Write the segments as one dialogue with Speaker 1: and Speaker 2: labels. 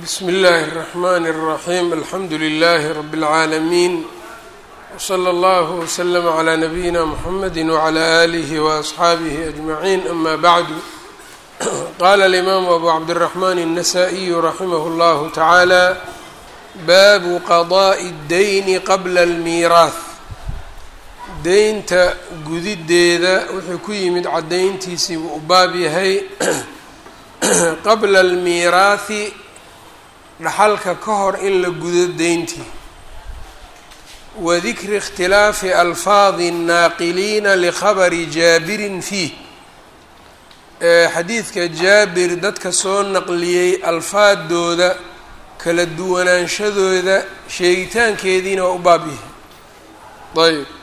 Speaker 1: bsm اllh الرحmn الرaحيم alxamdu لlh رb العaalمين وslى اllه وslm عlى نbyina mحamd وعlى آlih وأصxaabih أجمعين أma bعd qala الإmam أbu cabdالرحmn النsائي raximh اllah taعalى bab qضاء الdayn qabla الmiiraaث deynta gudideeda wuxuu ku yimid cadayntiisii buu u baab yahay qabla almiiraahi dhaxalka ka hor in la gudo deyntii wa dikri ikhtilaafi alfaadi الnaaqiliina likhabari jaabirin fiih xadiidka jaabir dadka soo naqliyey alfaadooda kala duwanaanshadooda sheegitaankeediina waa u baab yahay ayb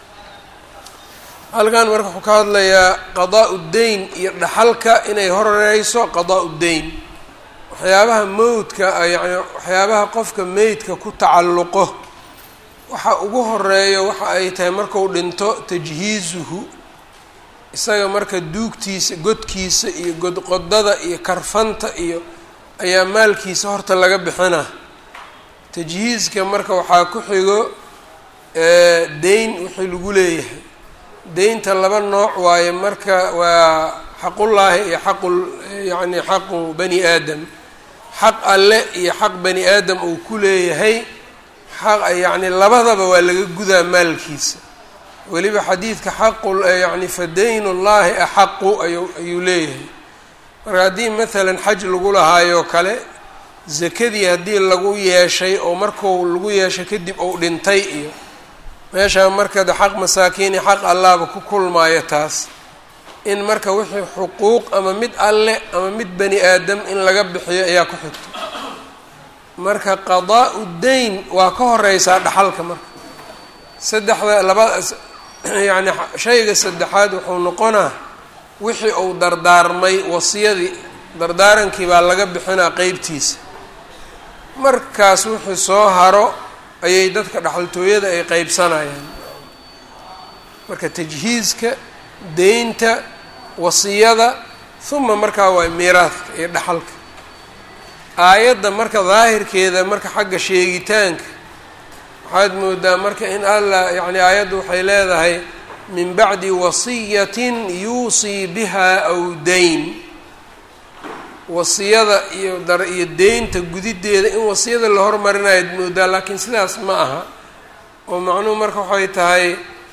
Speaker 1: halkan marka wuxuu ka hadlayaa qadaa deyn iyo dhaxalka inay horeyso qadaa deyn waxyaabaha mowdka yani waxyaabaha qofka meydka ku tacalluqo waxa ugu horeeyo waxa ay tahay marku dhinto tajhiizuhu isaga marka duugtiisa godkiisa iyo godqodada iyo karfanta iyo ayaa maalkiisa horta laga bixina tajhiizka marka waxaa ku xigo deyn wixii lagu leeyahay deynta laba nooc waaye marka waa xaqullaahi iyo xaqu yacni xaqu bani aadam xaq alle iyo xaq bani aadam uu ku leeyahay xaq yacni labadaba waa laga gudaa maalkiisa weliba xadiidka xaqu yacni fa dayn ullaahi axaqu ayu ayuu leeyahay marka haddii maalan xaj lagu lahaayoo kale zakadii haddii lagu yeeshay oo marku lagu yeeshay kadib uu dhintay iyo meeshaa marka de xaq masaakiini xaq allaaba ku kulmaayo taas in marka wixii xuquuq ama mid alle ama mid bani aadam in laga bixiyo ayaa ku xigto marka qadaa-u deyn waa ka horeysaa dhaxalka marka saddexda laba yacni shayga saddexaad wuxuu noqonaa wixii uu dardaarmay wasiyadii dardaarankii baa laga bixinaa qeybtiisa markaas wixii soo haro ayay dadka dhaxaltooyada ay qeybsanayaan marka tajhiizka deynta wasiyada huma markaa waa miiraadka iyo dhaxalka aayadda marka daahirkeeda marka xagga sheegitaanka waxaad moodaa marka in allah yacni aayaddu waxay leedahay min bacdi wasiyatin yuusii biha aw dayn wasiyada iyo dar iyo deynta gudideeda in wasiyada la hormarinayoad moodaa laakiin sidaas ma aha oo macnuhu marka waxay tahay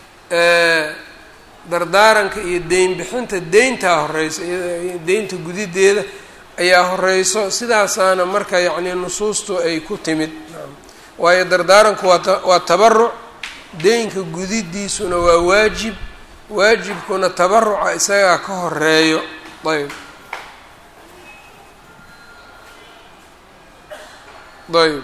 Speaker 1: dardaaranka iyo deyn bixinta deyntaa horeyso deynta gudideeda ayaa horeyso sidaasaana marka yacni nusuustu ay ku timid waayo dardaaranku waata waa tabaruc deynka gudidiisuna waa waajib waajibkuna tabaruca isagaa ka horeeyo ayb ayb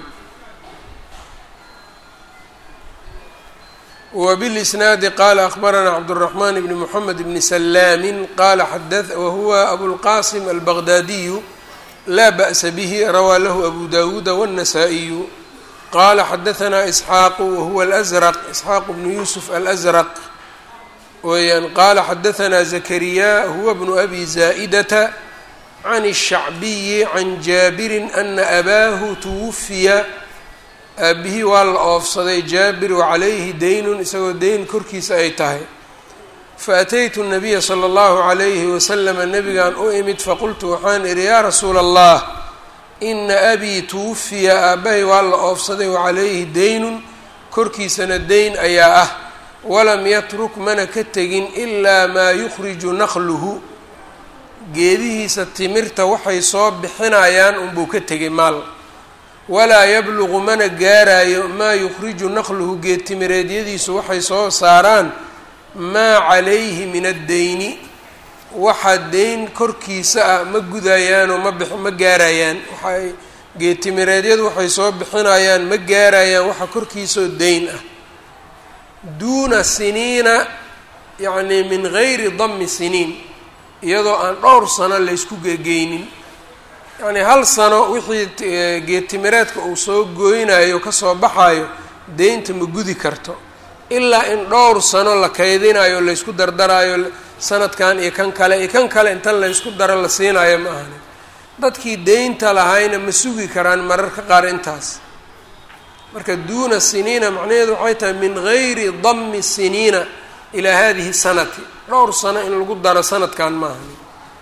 Speaker 1: wbاlisnaadi qala akbaranaa cabdالرaحman bn mحamed bn slaami qala wahuwa abulqasim albaqdadiyu laa ba'sa bih rawaa lahu abu dawuuda wالnasaa-iyu qala xadaثna isxaaqu wahuwa alأzrq isxaaq bnu yusuf alأzrq weeyaan qala xadaثna zakariya huwa bnu abi zaa'data can الshacbiyi can jaabiri ana abaahu twufiya aabihii waa la oofsaday jaabir wacalayhi deynun isagoo deyn korkiisa ay tahay faataytu nabiya sala allahu calayhi wasalama nabigan u imid faqultu waxaan idhi yaa rasuula allah ina abii tuwufiya aabbahay waa la oofsaday wacalayhi deynun korkiisana deyn ayaa ah walam yatruk mana ka tegin ilaa maa yukhriju naqluhu geedihiisa timirta waxay soo bixinayaan unbuu ka tegay maal walaa yabluqu mana gaarayo maa yukhriju naqluhu geedtimireedyadiisu waxay soo saaraan maa calayhi min addeyni waxa deyn korkiisa ah ma gudayaanoo ma bix ma gaarayaan waxay geedtimireedyadu waxay soo bixinayaan ma gaarayaan waxa korkiisaoo deyn ah duuna siniina yacnii min gayri dami siniin iyadoo aan dhowr sano laysku gegeynin yacni hal sano wixii geedtimireedka uu soo gooynayo kasoo baxayo deynta ma gudi karto ilaa in dhowr sano la kaydinayo laysku dardarayo sanadkan iyo kan kale iyo kan kale intan laysku daro la siinayo ma ahani dadkii deynta lahayna ma sugi karaan mararka qaar intaas marka duuna siniina macnaheedu waxay tahay min gayri dami siniina ilaa hadihi sanati dhowr sano in lagu daro sanadkan maaha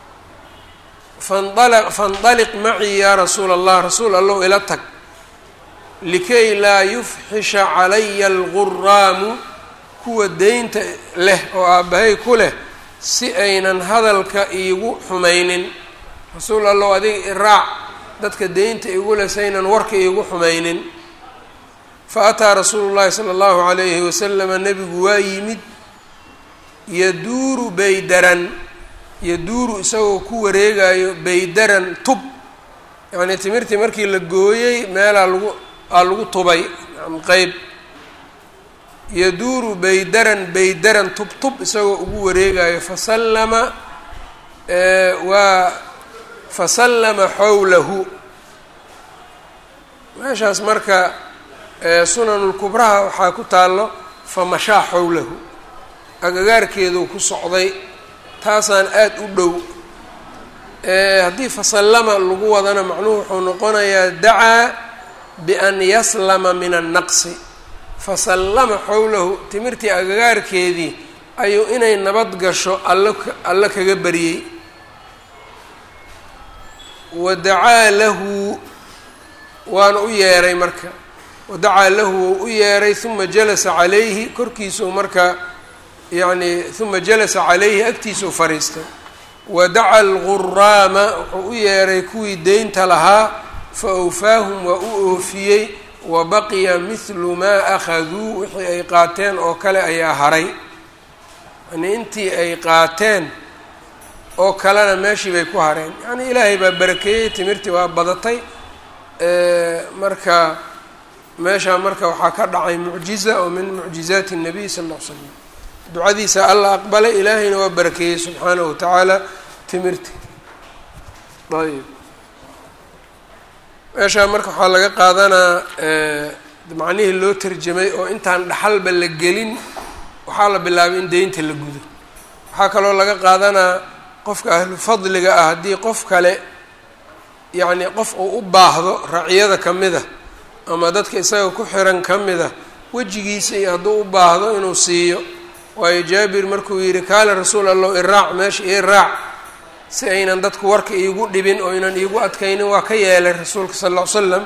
Speaker 1: fanala faindaliq macii yaa rasuula allah rasuul allow ila tag likay laa yufxisha calaya alguraamu kuwa deynta leh oo aabbahay ku leh si aynan hadalka iigu xumaynin rasuul allow adiga iraac dadka deynta igu leh si aynan warka iigu xumaynin fa ataa rasuulu llahi sala allahu calayhi wasalama nebigu waa yimid yaduuru baydaran yaduuru isagoo ku wareegayo baydaran tub yacnii timirtii markii la gooyey meelaa lagu aa lagu tubay qeyb yaduuru baydaran baydaran tub tub isagoo ugu wareegayo fasallama waa fasallama xowlahu meeshaas marka sunanulkubraha waxaa ku taallo famashaa xowlahu agagaarkeeduu ku socday taasaan aada u dhow haddii fasallama lagu wadana macnuhu wuxuu noqonayaa dacaa bian yaslama min annaqsi fasallama xowlahu timirtii agagaarkeedii ayuu inay nabad gasho all alle kaga baryey wa dacaa lahu waana u yeeray marka wadacaa lahu wou u yeeray uma jalasa calayhi korkiisuu marka yacni uma jalasa calayhi agtiisuu fariistay wadaca alguraama wuxuu u yeeray kuwii deynta lahaa fa awfaahum waa u oofiyey wa baqiya mithlu maa akhaduu wixii ay qaateen oo kale ayaa haray yani intii ay qaateen oo kalena meeshii bay ku hareen yacni ilaahay baa barakeeyey timirtii waa badatay marka meeshaa marka waxaa ka dhacay mucjiza oo min mucjizaati الnabiy sal ll l slam ducadiisa alla aqbalay ilaahayna waa barakeeyey subxaanahu wa tacaala timirti ayb meeshaa marka waxaa laga qaadanaa macnihii loo tarjamay oo intaan dhaxalba la gelin waxaa la bilaabay in deynta la gudo waxaa kaloo laga qaadanaa qofka ahlu fadliga ah haddii qof kale yacni qof uu u baahdo raciyada ka mid a ama dadka isaga ku xiran ka mid a wejigiisa iyo hadduu u baahdo inuu siiyo waayo jaabir markuu yidhi kaale rasuul allow iraac meesha ii raac si aynan dadku warka iigu dhibin oo aynan iigu adkaynin waa ka yeelay rasuulka sal ll ly slam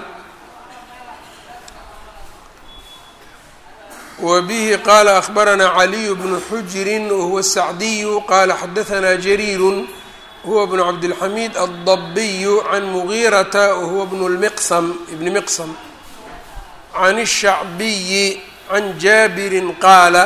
Speaker 1: wa bihi qaala akhbaranaa caliyu bnu xujirin wahuwa sacdiyu qaala xadahanaa jariirun huwa bnu cabdilxamiid addabiyu can mugiirata wahuwa bnu lmiqsam ibni miqsam can الshacbiyi can jaabirin qaala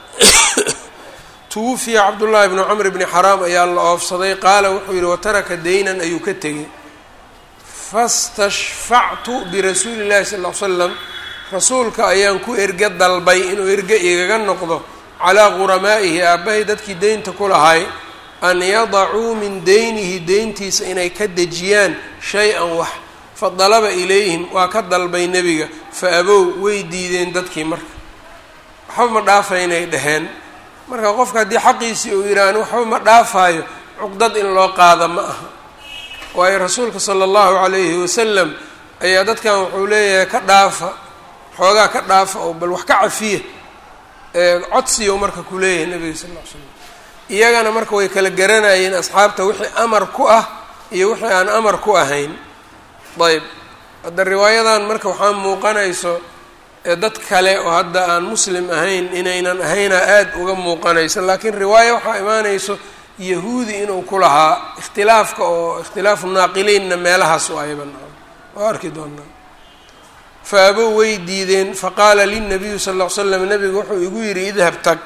Speaker 1: twufiya cabdullaahi bnu camr bni xaraam ayaa la oofsaday qaala wuxuu yihi wataraka deynan ayuu ka tegay fastashfactu birasuuli llahi sal ll ly slam rasuulka ayaan ku erge dalbay inuu erge igaga noqdo calaa quramaa'ihi aabbahay dadkii deynta ku lahay an yadacuu min deynihi deyntiisa inay ka dejiyaan shay-an wax fadalaba ilayhim waa ka dalbay nebiga fa abow way diideen dadkii marka waxba ma dhaafaynay dhaheen marka qofka haddii xaqiisii uu yidhaah ani waxba ma dhaafaayo cuqdad in loo qaada ma aha waayo rasuulka sala allahu calayhi wasalam ayaa dadkan wuxuu leeyahay ka dhaafa xoogaa ka dhaafa oo bal wax ka cafiya codsiyo marka ku leeyahay nabiga sal ll ly slam iyagana marka way kala garanayeen asxaabta wixii amar ku ah iyo wixii aan amar ku ahayn ayb hadda riwaayadan marka waxaa muuqanayso dad kale oo hadda aan muslim ahayn inaynan ahayna aada uga muuqanayso laakiin riwaayo waxaa imaanayso yahuudi inuu ku lahaa ikhtilaafka oo ikhtilaafu naaqiliinna meelahaas u ayban waa arki doonaa fa abow way diideen faqaala lilnabiyu sal ll ly slam nabigu wuxuu igu yidhi idhab tag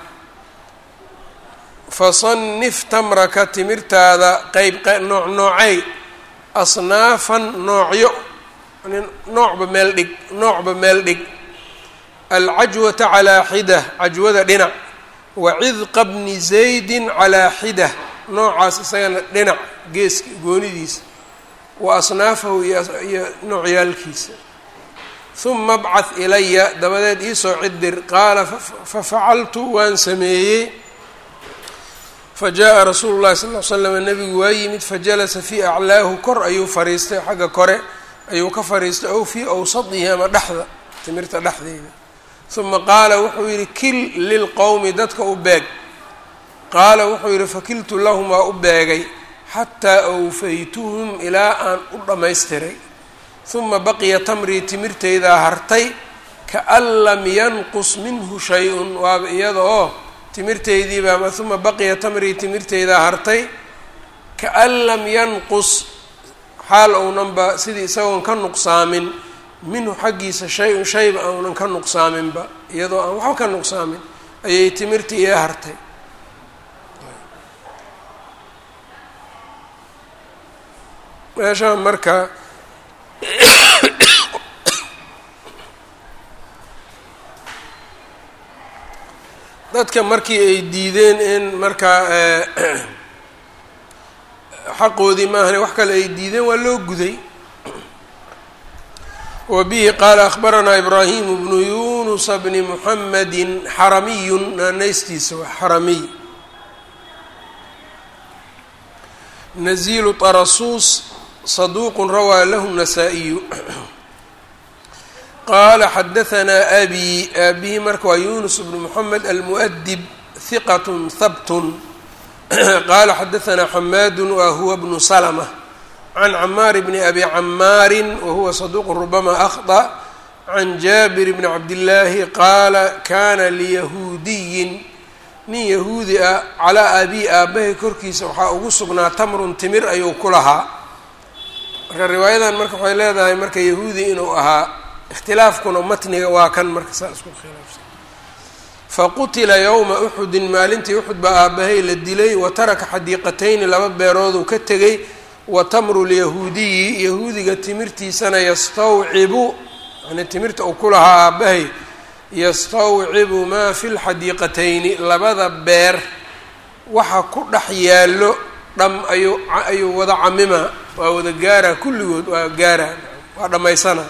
Speaker 1: fasanif tamraka timirtaada qeyb nooc noocay asnaafan noocyo noocba meel dhig noocba meel dhig alcajwata calaa xida cajwada dhinac wa cidqa bni zaydin calaa xida noocaas isagana dhinac geeska goonidiisa wa asnaafahu iyo noocyaalkiisa huma abcad ilaya dabadeed iisoo cidir qaala fafacaltu waan sameeyey fajaءa rasuulu llahi sal l slam nebigu waa yimid fajalasa fii aclaahu kor ayuu fariistay xagga kore ayuu ka fariistay ow fii awsadihi ama dhexda timirta dhexdeeda uma qaala wuxuu yidhi kil lilqowmi dadka u beeg qaala wuxuu yidhi fakiltu lahum waa u beegay xataa awfaytuhum ilaa aan u dhammaystiray uma baqiya tamrii timirtaydaa hartay kaan lam yanqus minhu shay-un waaba iyada oo timirtaydiiba ama uma baqiya tamrii timirtaydaa hartay kaan lam yanqus xaal ownanba sidii isagoon ka nuqsaamin minhu xaggiisa shay-un shayba ounan ka nuqsaaminba iyadoo aan waxba ka nuqsaamin ayay timirtii ii hartay meeshaan marka dadka markii ay diideen in markaa xaqoodii maahane wax kale ay diideen waa loo guday wa bihi qaala akhbaranaa ibraahimu bnu yunusa bni muxamedi xaramiyun naanaystiisa waa xaramiy nazilu tarasuus saduuqu rawaa lahu nasaa-iyu qaala xadahanaa abi aabihi marka waa yunus bnu moxamed almu'dib hiqat habtun qaala xadahanaa xamaadu wa huwa bnu salma can camaar bni abi camaari wahuwa saduuqu rubama akhطأ can jaabir bni cabdillaahi qaala kana liyahuudiyin nin yahuudi ah calaa abi aabbahay korkiisa waxaa ugu sugnaa tamrun timir ayuu ku lahaa marka riwaayadan marka waxay leedahay marka yahuudi inuu ahaa ikhtilaafkuna matniga waa kan marka saa isku khilaafsan faqutila yowma uxudin maalintii uxud baa aabbahay la dilay wa taraka xadiiqatayni laba beerooduu ka tegay wa tamru lyahuudiyi yahuudiga timirtiisana yastawcibu yani timirta uu ku lahaa aabbahay yastawcibu maa fi lxadiiqatayni labada beer waxa ku dhex yaallo dham ayuu ayuu wada camimaa waa wada gaaraa kulligood waa gaaraa waa dhammaysana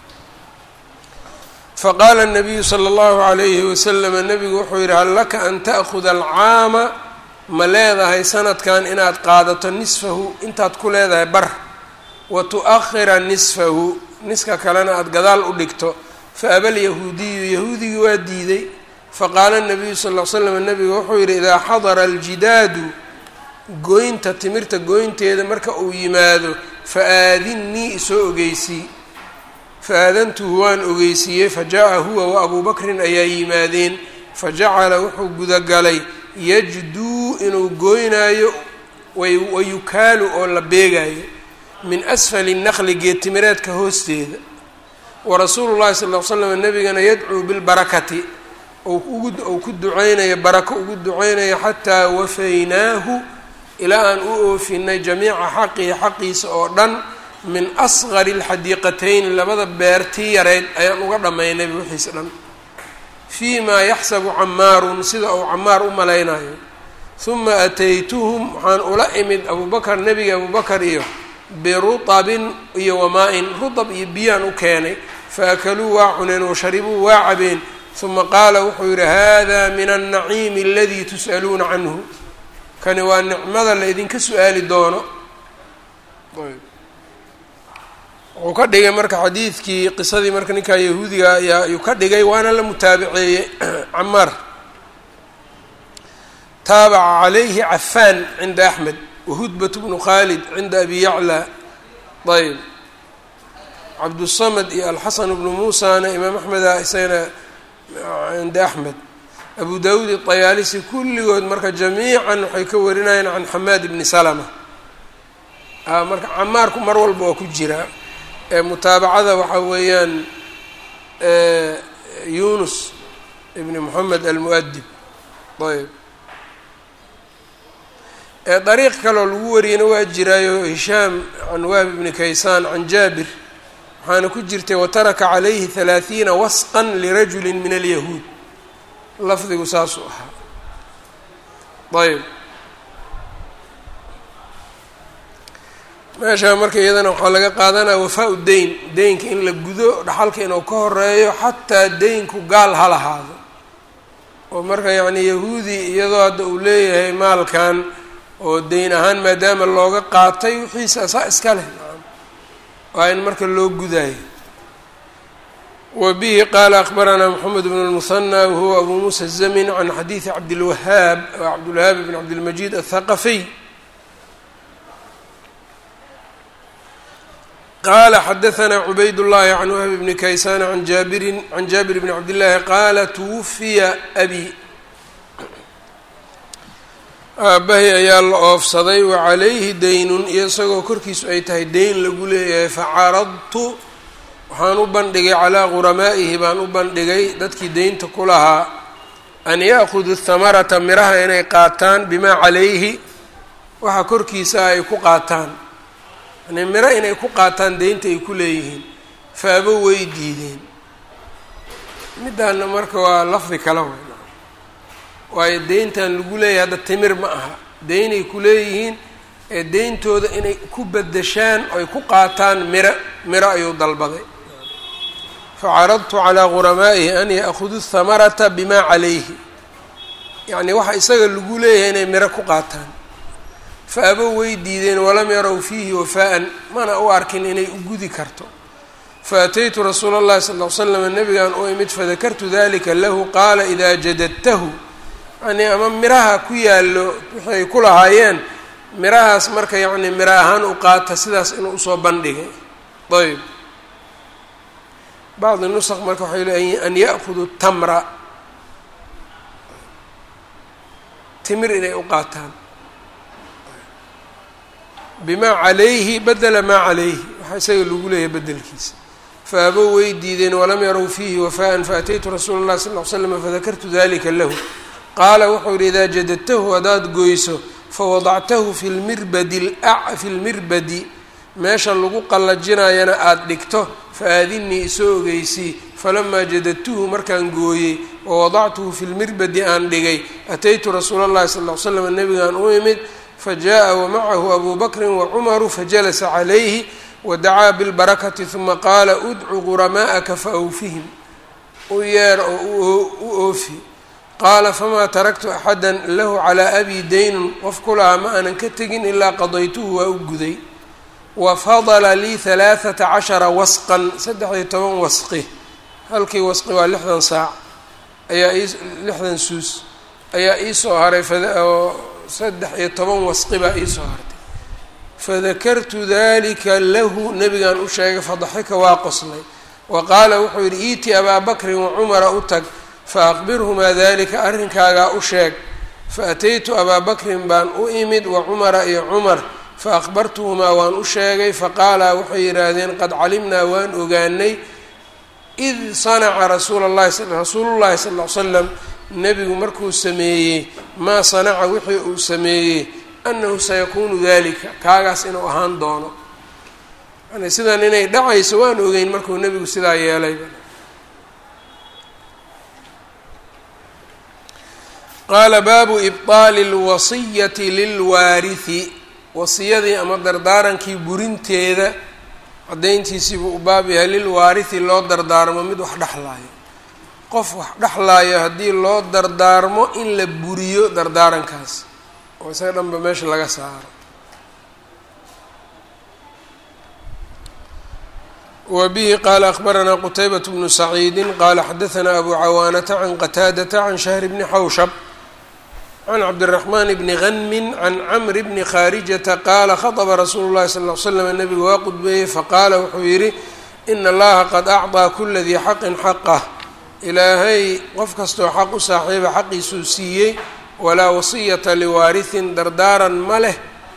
Speaker 1: faqaala nabiyu sala allahu calayhi wasalama nabigu wuxuu yidhi hal laka an ta'khuda alcaama ma leedahay sanadkan inaad qaadato nisfahu intaad ku leedahay bar wa tu-akhira nisfahu niska kalena aada gadaal u dhigto faaba lyahuudiyu yahuudigii waa diiday faqaala nabiyu sal l slam nabigu wuxuu yidhi idaa xadara aljidaadu goynta timirta goynteeda marka uu yimaado fa aadinnii isoo ogeysii fa-aadantuhu waan ogeysiiyey fajaءa huwa wa abuu bakrin ayaa yimaadeen fajacala wuxuu gudagalay yajduu inuu gooynaayo wayukaalu oo la beegaayo min asfali naqli geedtimireedka hoosteeda warasuulu llahi sal l slam nabigana yadcuu bilbarakati ou ku duceynayo barako ugu duceynayo xataa wafaynaahu ilaa aan u oofinay jamiica xaqihi xaqiisa oo dhan min asqari alxadiiqatayn labada beertii yareyd ayaan uga dhammaynay wixiis dhan fii maa yaxsabu camaarun sida uu camaar u malaynayo huma ataytuhum waxaan ula imid abubakar nebiga abubakar iyo birutabin iyo wamaa-in rutab iyo biyaan u keenay faakaluu waa cuneen washaribuu waa cabeen huma qaala wuxuu yidhi hada min annaciimi aladii tus'aluuna canhu kani waa nicmada la idinka su-aali doono wuxuu ka dhigay marka xadiidkii qisadii marka ninkaa yahuudiga ayaa ayuu ka dhigay waana la mutaabiceeyey camaar taabaca calayhi cafaan cinda axmed wahudbat bnu khaalid cinda abi yacla ayb cabdusamad iyo alxasan bnu muusana imaam axmeda isagana cinda axmed abu dawuud iطayaalisi kulligood marka jamiican waxay ka warinayeen can xamaad bni salama marka camaarku mar walba waa ku jiraa mutaabacada waxaa weeyaan yunus ibni moxamed almuadib ayb dariiq kaloo lagu wariyana waa jiraayo hishaam can wahb ibni kaysaan can jaabir waxaana ku jirtay wataraka calayhi halaaثiina wasqan lirajuli min alyahuud lafdigu saasuu ahaa ayb meeshaa marka iyadana waxaa laga qaadanaya wafaa-u deyn deynka in la gudo dhaxalka inuu ka horeeyo xataa deynku gaal ha lahaado oo marka yacni yahuudi iyadoo hadda uu leeyahay maalkan oo deyn ahaan maadaama looga qaatay wixiisa saa iska leh waa in marka loo gudaayo wa bihi qaala akbaranaa moxamed bn اlmuhanى wahuwa abu muusa الzamin can xadiidi cabdilwahaab cabdilwahaab bn cabdilmajid aلthaqafiy qala xadaثna cubayd الlahi can whb bni kaysan an jaabirin can jaabir bni cabdillaahi qaala twufiya abi aabbahay ayaa la oofsaday wa calayhi daynun iyo isagoo korkiisu ay tahay deyn lagu leeyahay facaradtu waxaan u bandhigay calaa quramaa'ihi baan u bandhigay dadkii deynta ku lahaa an ya'khuduu thamarata miraha inay qaataan bimaa calayhi waxa korkiisa ay ku qaataan yani miro inay ku qaataan deynta ay ku leeyihiin faabo way diideen middaana marka waa lafdi kala wey waayo deyntan lagu leeyahay hadda timir ma aha deynay ku leeyihiin ee deyntooda inay ku bedeshaan oy ku qaataan miro miro ayuu dalbaday facaradtu calaa quramaa'ihi an ya'khuduu thamarata bimaa calayhi yacni waxa isaga lagu leeyahay inay miro ku qaataan faabo way diideen walam yarow fiihi wafaa'an mana u arkin inay u gudi karto faataytu rasuula اllahi sal ll ly slam nabigan u imid fadakartu dalika lahu qaala idaa jadadtahu yani ama miraha ku yaallo waxay ku lahaayeen mirahaas marka yacni miro ahaan u qaata sidaas inuu usoo bandhigay ayb bacdi nusq marka waxay leeyiin an ya'khuduu tamra timir inay u qaataan bimaa calayhi badela maa calayhi waxaa isaga lagu leeyahay bedelkiisa faabo way diideen walam yarow fiihi wafaa'an faataytu rasuula اllahi sal ly slam fadakartu dalika lahu qaala wuxuu yihi idaa jadadtahu haddaad goyso fawadactahu fi lmirbadi fi lmirbadi meesha lagu qallajinayana aada dhigto faadinii isoo ogeysii falamaa jadadtuhu markaan gooyey wawadactuhu fi lmirbadi aan dhigay ataytu rasuula اllahi sal ly slam nabigaan u imid fajaءa wamacahu abu bakri wacumaru fajalasa calayhi wadacaa bilbarakati huma qaala udcu quramaa'aka faawfihim u yeer oo u oofi qaala famaa taraktu axada lahu calaa abi daynun qof ku lahaa ma aanan ka tegin ilaa qadaytuhu waa u guday wa fadala lii halaaثata cashara wasqan saddex-iyo toban wasqi halkii wasqi waa lixdan saac ayaa ii lixdan suus ayaa iisoo haray oo saddex iyo toban wasqi baa iisoo hartay fadakartu dalika lahu nabigan u sheegay fadaxika waa qoslay wa qaala wuxuu yidhi iiti abaa bakrin wacumara u tag faaqbirhumaa dalika arrinkaagaa u sheeg faataytu abaa bakrin baan u imid wa cumara iyo cumar faaqbartuhumaa waan u sheegay faqaala waxay yidhaahdeen qad calimnaa waan ogaanay id sanaca rasuula llahi rasuulullahi sal ll ly slam nebigu markuu sameeyey maa sanaca wixii uu sameeyey annahu sayakuunu dalika kaagaas inuu ahaan doono yani sidan inay dhacayso waan ogeyn markuu nebigu sidaa yeelayba qaala baabu ibطaali اlwasiyati lilwaarihi wasiyadii ama dardaarankii burinteeda caddayntiisiibuu u baab yahay lilwaarihi loo dardaarmo mid wax dhexlaayo qof wax dhexlaayo haddii loo dardaarmo in la buriyo dardaarankaas oo isaga dhanba meesha laga saaro wa bihi qaala akbaranaa qutaybat bnu saciidi qaala xadaanaa abu cawaanata can qataadata can shahri bni xawshab can cabdiraxmaan bni hanmin can camri bni khaarijata qaala khaطba rasuulu llahi sal ly slam nabigu waa qudbeeyey faqaala wuxuu yidhi ina allaha qad acطaa kula dii xaqin xaqah ilaahay qof kastoo xaq u saaxiiba xaqiisuu siiyey walaa wasiyata liwaarihin dardaaran ma leh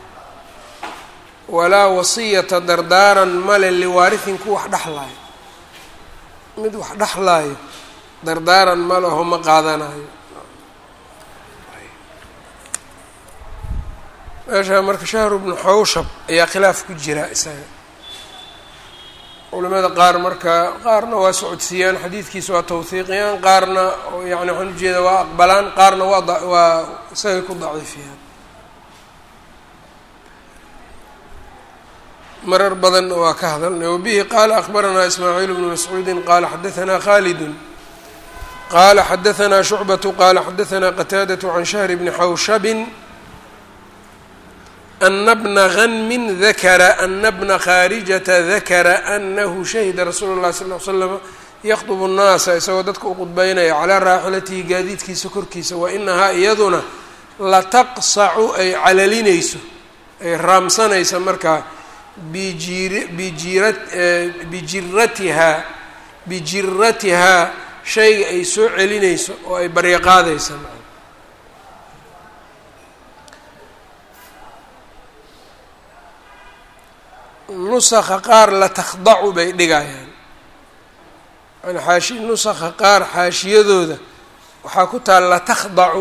Speaker 1: walaa wasiyata dardaaran male liwaarihin ku wax dhexlaayo mid wax dhexlaayo dardaaran ma leho ma qaadanayo meeshaa marka shahru bnu xawshab ayaa khilaaf ku jira isaga culimada qaar marka qaarna waa socodsiiyaan xadiidkiisa waa tawhiiqiyaan qaarna yani waxaan ujeeda waa aqbalaan qaarna waa waa isagay ku daciifiyaan marar badanna waa ka hadalnay wabihi qaala akbaranaa ismaaciil bnu mascuudi qaala xadaanaa khaalidun qala xadaثna شhucbaة qala xadaثna qataadaة can shahr bni xawshabin ana bna ganmin dakara ana bna khaarijata dakara anahu shahida rasuulu اlahi sal ly slm yakطb الnaasa isagoo dadka u qudbeynaya calaa raaxilatihi gaadiidkiisa korkiisa wainahaa iyaduna lataqsacu ay calalinayso ay raamsanaysa markaa bijiratihaa bijiratihaa shayga ay soo celinayso oo ay baryaqaadaysa nusakha qaar latakdacu bay dhigayaan yani xaashi nusakha qaar xaashiyadooda waxaa ku taal latakdacu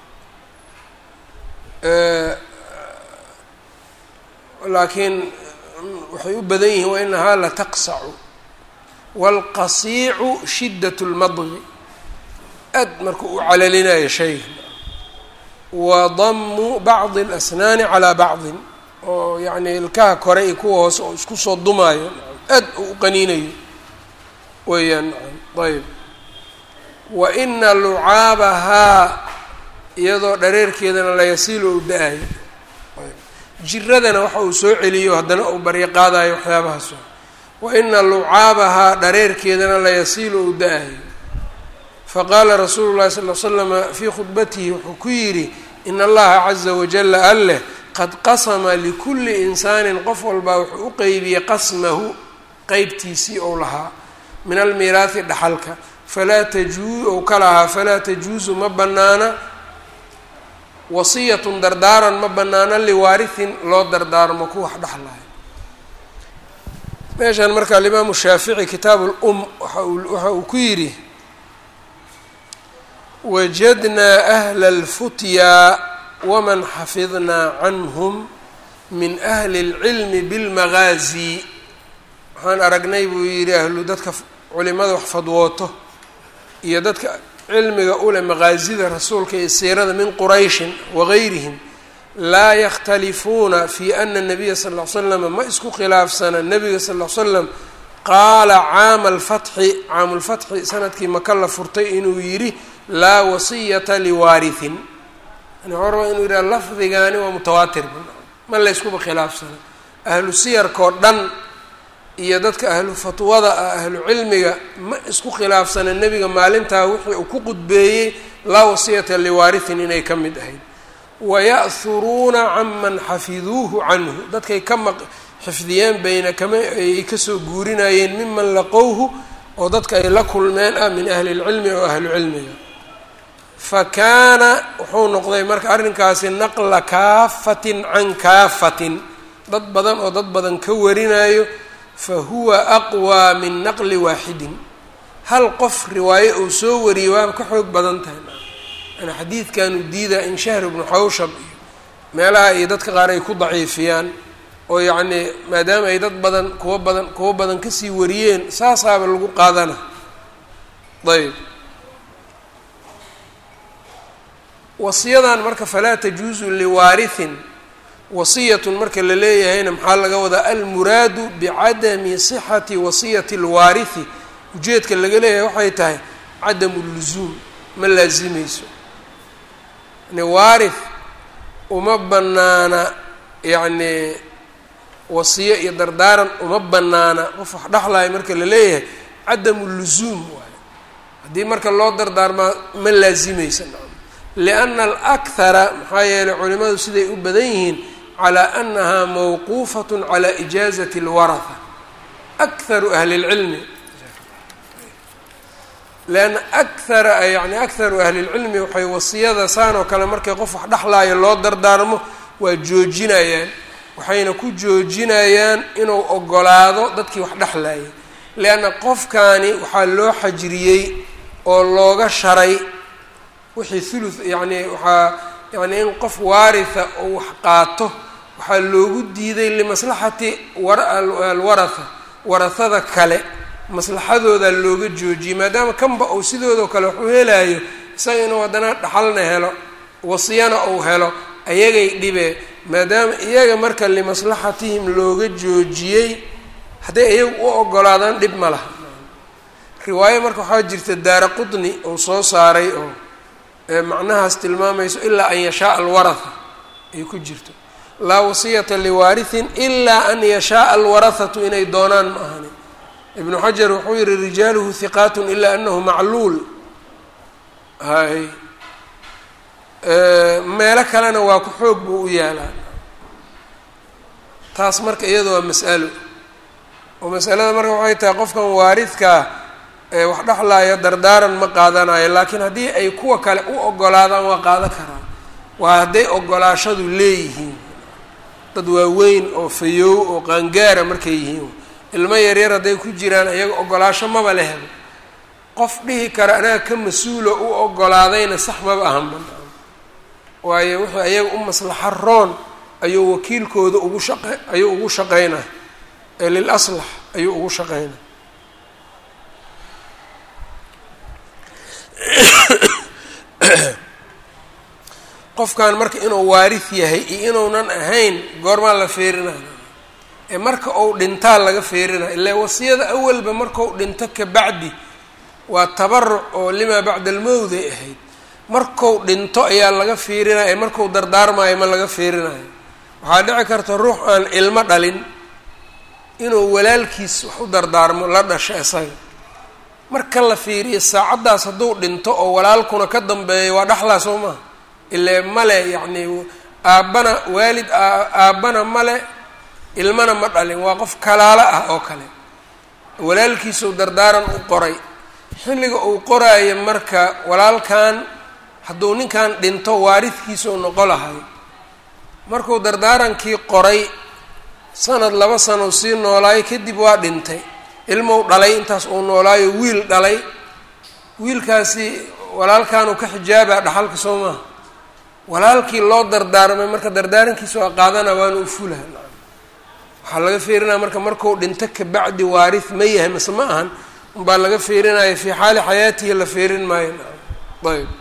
Speaker 1: laakiin waxay u badan yihiin wainahaa lataqsacu wاlqasiicu shidaة اlmadgi aad markuu u calalinayo shayga wa damu bacdi اlasnaani calىa bacdin oo yacni ilkaha kore iyo kuwa hoose oo isku soo dumaayo aad uu u qaniinayo weeyaan ayb wa ina lucaabahaa iyadoo dhareerkeedana layasiilo u da-ayo jiradana waxa uu soo celiyo haddana uu baryo qaadayo waxyaabahaas wa ina lucaabahaa dhareerkeedana layasiilo u da-ayo faqaala rasuulu llahi sal l slama fii khudbatihi wuxuu ku yidhi in allaha caza wajala alleh qad qasama likulli insaanin qof walbaa wuxuu u qeybiyey qasmahu qeybtiisii ou lahaa min almiiraahi dhaxalka falaa tajuu ou ka lahaa falaa tajuusu ma bannaana wasiyatun dardaaran ma bannaana liwaarihin loo dardaarmo ku wax dhexlayo meeshan marka alimaamu shaafici kitaab lum waxa uu ku yidhi wajadnaa ahla alfutyaa waman xafidnaa canhum min ahli اlcilmi bilmagaazi waxaan aragnay buu yidhi ahlu dadka culimada wax fadwooto iyo dadka cilmiga ule maqaasida rasuulka iyo siirada min qurayshin wagayrihim laa yakhtalifuuna fi ana nabiya sal ll ly slam ma isku khilaafsana nabiga sal ll slam qaala caama alfatxi caamulfatxi sanadkii maka la furtay inuu yidhi laa wasiyata liwaarihin yani waxuu rabaa inuu yidhaha lafdigaani waa mutawaatir ma layskuba khilaafsana ahlu siyarkao dhan iyo dadka ahlu fatwada ah ahlu cilmiga ma isku khilaafsana nebiga maalintaa wixii uu ku qudbeeyey laa wasiyata liwaarihin inay ka mid ahayd waya'huruuna canman xafiduuhu canhu dadkay ka maq xifdiyeen bayna kama ay kasoo guurinayeen miman laqowhu oo dadka ay la kulmeen ah min ahli lcilmi oo ahlu cilmiga fa kaana wuxuu noqday marka arrinkaasi naqla kaafatin can kaafatin dad badan oo dad badan ka warinayo fa huwa aqwaa min naqli waaxidin hal qof riwaayo uu soo wariyey waaba ka xoog badan tahay yani xadiidkanu diidaa in shahr ibnu xawshab iyo meelaha iyo dadka qaar ay ku daciifiyaan oo yacnii maadaama ay dad badan kuwa badan kuwa badan kasii wariyeen saasaaba lagu qaadana ayb wasiyadan marka falaa tajuuzu liwaarihin wasiyatun marka la leeyahayna maxaa laga wadaa almuraadu bicadami sixati wasiyati lwaarihi ujeedka laga leeyahay waxay tahay cadamu lusuum ma laazimayso yani waarith uma banaana yacni wasiyo iyo dardaaran uma banaana qof wax dhexlayo marka la leeyahay cadamu lusuum waayo haddii marka loo dardaarmaa ma laazimaysa lianna alakhara maxaa yeelay culimadu siday u badan yihiin calaa annahaa mawquufatun calaa ijaazati alwaraha akharu ahli lcilmi leanna akhara yani akharu ahli lcilmi waxay wasiyada saan oo kale markay qof wax dhexlaayo loo dardaarmo waa joojinayaan waxayna ku joojinayaan inuu ogolaado dadkii wax dhexlayay leanna qofkaani waxaa loo xajriyey oo looga sharay wixii thuluth yacni waxaa yacni in qof waaritha oo wax qaato waxaa loogu diiday limaslaxati alwaratha warahada kale maslaxadooda looga joojiyey maadaama kanba uu sidoodao kale wax u helaayo isaga inuu haddana dhaxalna helo wasiyana uu helo ayagay dhibee maadaama iyaga marka limaslaxatihim looga joojiyey hadday iyagu u ogolaadaan dhib ma laha riwaayo marka waxaa jirta daara qutni uu soo saaray oo macnahaas tilmaamayso ilaa an yashaaa alwaratha ay ku jirto laa wasiyata liwaarihin ilaa an yashaaa alwarathatu inay doonaan ma ahani ibnu xajar wuxuu yihi rijaaluhu hiqaatun ilaa anahu macluul hay meelo kalena waa ku xoog buu u yaalaa taas marka iyada waa mas'alo oo masalada marka waxay tahay qofkan waaridkaa wax dhexlaaya dardaaran ma qaadanayo laakiin haddii ay kuwa kale u ogolaadaan waa qaadan karaa waa hadday ogolaashadu leeyihiin dad waaweyn oo fayoow oo qaangaara markay yihiin ilmo yaryar hadday ku jiraan iyaga ogolaasho maba la helo qof dhihi kara anaga ka mas-uulo u ogolaadayna sax maba ahanba waayo wuxuu ayaga u maslaxa roon ayuu wakiilkooda ugu shaqe ayuu ugu shaqeynaa ee lil aslax ayuu ugu shaqeynaa qofkan marka inuu waarid yahay iyo inuunan ahayn goormaa la feerinaya ee marka uu dhintaa laga feerinaya ilaa wasiyada awalba markau dhinto kabacdi waa tabaruc oo limaa bacda almowd ay ahayd marku dhinto ayaa laga fiirinaya ee marku dardaarmayo ma laga fiirinayo waxaa dhici karta ruux aan ilmo dhalin inuu walaalkiis wax u dardaarmo la dhasho isaga marka la fiiriyo saacaddaas hadduu dhinto oo walaalkuna ka dambeeyo waa dhaxlaa soo maha ile male yacni aabbana waalid aabbana male ilmana ma dhalin waa qof kalaalo ah oo kale walaalkiisuu dardaaran u qoray xilliga uu qoraayo marka walaalkan hadduu ninkan dhinto waaridkiisuu noqo lahay markuu dardaarankii qoray sanad laba sanow sii noolaayo kadib waa dhintay ilmou dhalay intaas uu noolaayo wiil dhalay wiilkaasi walaalkanuu ka xijaabaa dhaxalka soo maaha walaalkii loo dardaarmay marka dardaarankiisa waa qaadana waana u fulaha waxaa laga fiirinaya marka marku dhinto kabacdi waarid ma yahay mase ma ahan unbaa laga fiirinaya fii xaali xayaatihi la fiirin maayo ayb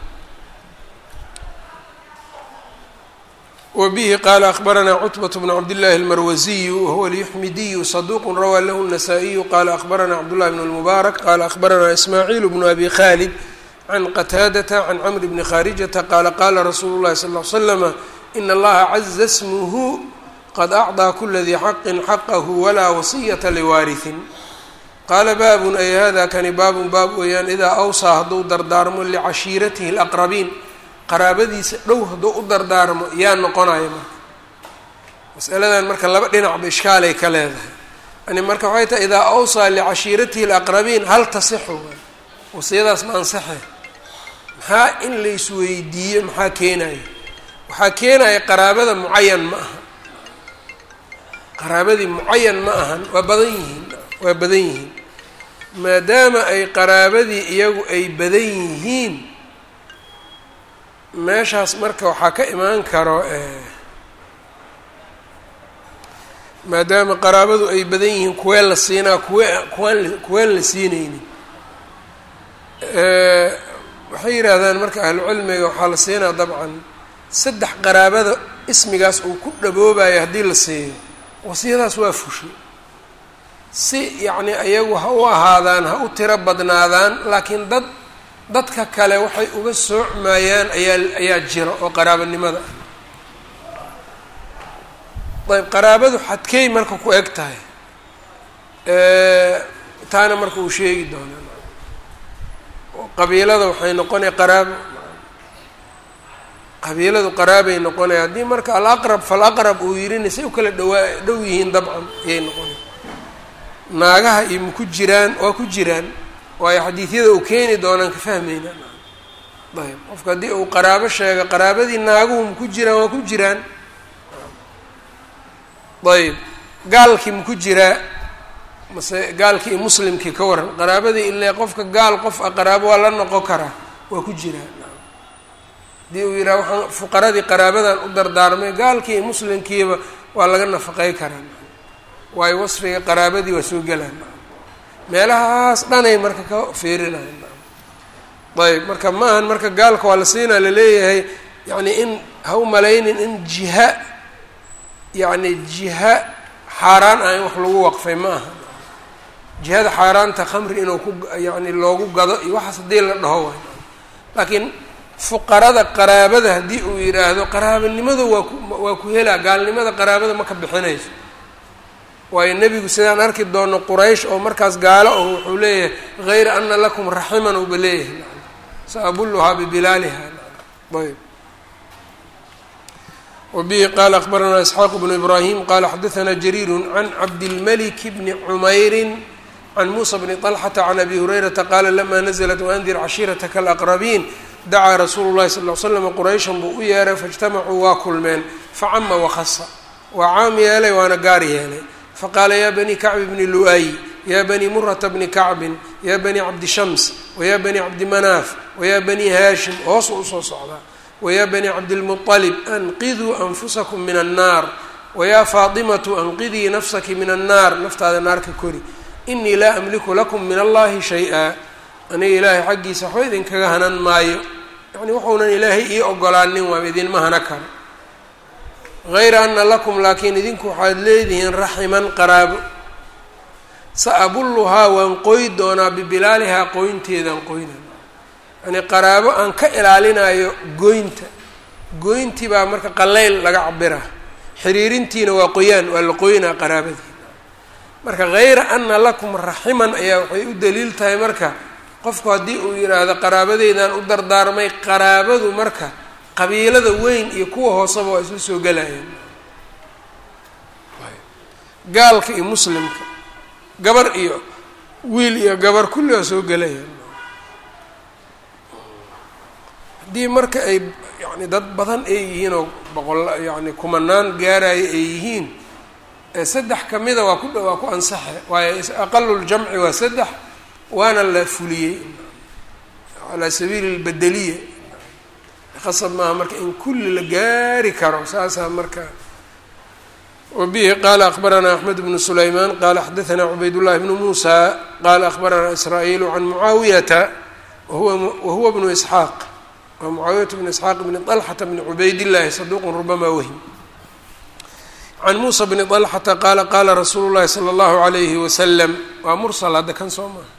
Speaker 1: wbihi qala akbarana cutbaة bn cabdالlahi اlmarwaziyu wahuwa اlyuxmidiyu صaduq rawaa lahu الnasaa-iyu qala akbarana cabdالlahi bn اlmubaarak qala akbarana ismaaciil bnu abi khalid can qataadata can cmr bni khaarijata qaala qala rasuulu اlahi sal ll slama in allaha caza smuhu qad acطىa kula dii xaqi xaqahu walaa wasiyata liwaariثin qaala baabun ay hada kani baabun baab weeyaan idaa awsaa hadduu dardaarmo licashiiratihi اlaqrabiin qaraabadiisa dhow hadduu u dardaarmo yaa noqonaya marka masaladan marka laba dhinacba ishkaalay ka leedahay yani marka waxay tahay idaa awsaa licashiiratihi alaqrabiin hal tasixu wasiyadaas ma ansaxe maxaa in la isweydiiyo maxaa keenaya waxaa keenaya qaraabada mucayan ma aha qaraabadii mucayan ma ahan waa badan yihiin waa badan yihiin maadaama ay qaraabadii iyagu ay badan yihiin meeshaas marka waxaa ka imaan karo maadaama qaraabadu ay badan yihiin kuween la siinaa kuwe kuwaan kuween la siinaynin waxay yidhaahdaan marka ahlucilmiga waxaa la siinaa dabcan saddex qaraabada ismigaas uu ku dhaboobayo haddii la siiyo wasiyadaas waa fushay si yacni ayagu ha u ahaadaan ha u tiro badnaadaan laakiin dad dadka kale waxay uga soocmayaan ayaa ayaa jira oo qaraabanimada ah ayb qaraabadu xadkey marka ku eg tahay taana marka uu sheegi doonaa qabiilada waxay noqonaya qaraabo qabiiladu qaraabay noqonaya haddii marka alaqrab falaqrab uu yidhina say u kala dhawaa dhow yihiin dabcan ayay noqonaya naagaha iyo maku jiraan waa ku jiraan waayo xadiidyada uu keeni doonaan ka fahmayna ayb qofka haddii uu qaraabo sheego qaraabadii naaguhu maku jiraan waa ku jiraan ayb gaalkii maku jiraa mase gaalkii iyo muslimkii ka waran qaraabadii ile qofka gaal qof a qaraabo waa la noqon karaa waa ku jiraa haddii uu yidhaha waxaan fuqaradii qaraabadan u dardaarmay gaalkii iyo muslimkiiba waa laga nafaqey karaa waayo wasfiga qaraabadii waa soo gelaan meelahaas dhanay marka ka fiirinayan ayb marka ma ahan marka gaalka waa la siinaa laleeyahay yacni in ha u malaynin in jiha yacni jiha xaaraan ah in wax lagu waqfay ma aha jihada xaaraanta khamri inuu ku yacni loogu gado iyo waxaas haddii la dhaho waay laakiin fuqarada qaraabada haddii uu yidhaahdo qaraabanimadu waa ku waa ku helaa gaalnimada qaraabada ma ka bixinayso waayo nebigu sidaan arki doono quraysh oo markaas gaalo oo wuxuu leeyahay hayra ana lakum raximan uba leeyahay saabulluhaa bibilaaliha ayb wbihi qala akbaranaa isxaaq bnu ibrahim qala xadaثna jariir can cabdilmalik bni cmayri can musa bni طalxata can abi hurayrata qala lama naزlat waandir cashiirataka alaqrabiin dacaa rasuulu llahi sal l slam qurayshan buu u yeeray faاjtamacuu waa kulmeen facama wakasa waa caam yeelay waana gaar yeelay faqaala ya bani kacbi bni lu'ay ya bani murata bni kacbin ya bani cabdi shams waya bani cabdi manaaf waya bani haashim hoosu usoo socdaa wya bni cabdilmuطalib anqiduu anfusakum min annaar wayaa faatimatu anqidii nafsaki min annaar naftaada naarka kori inii laa amliku lakum min allahi shay-a aniga ilaahay xaggiisa waxba idinkaga hanan maayo yani wuxuunan ilaahay ii ogolaanin waaba idinma hana karo hayra ana lakum laakiin idinku waxaad leedihiin raximan qaraabo sa abulluhaa waan qoy doonaa bibilaalihaa qoynteedaan qoyna yani qaraabo aan ka ilaalinayo goynta goyntii baa marka qaleyl laga cabira xiriirintiina waa qoyaan waa la qoynaa qaraabadii marka hayra ana lakum raximan ayaa waxay u daliil tahay marka qofku haddii uu yidhaahdo qaraabadeydaan u dardaarmay qaraabadu marka qabiilada weyn iyo kuwa hooseba waa isla soo gelayaan gaalka iyo muslimka gabar iyo wiil iyo gabar kulli waa soo gelayaan haddii marka ay yani dad badan ay yihiin oo boqol yani kumanaan gaaraya ay yihiin saddex kamida waa ku waa ku ansaxe waayo aqaluljamci waa saddex waana la fuliyey calaa sabiili lbedeliya qasab maaha marka in kulli la gaari karo saasaa marka wabihi qaala akbaranaa axmed bnu sulaymaan qaala xadaanaa cubaydullahi bnu muusa qaala akbaranaa israa'iilu can mucaawiyata wahuwa wahuwa bnu isxaaq waa mucaawiyat bn isxaaq bni طalxata bni cubaydillahi saduuqun rubama wahm can muusa bni طalxata qaala qaala rasuulu llahi salى اllahu alayhi wasalam waa mursal hadda kan soo maha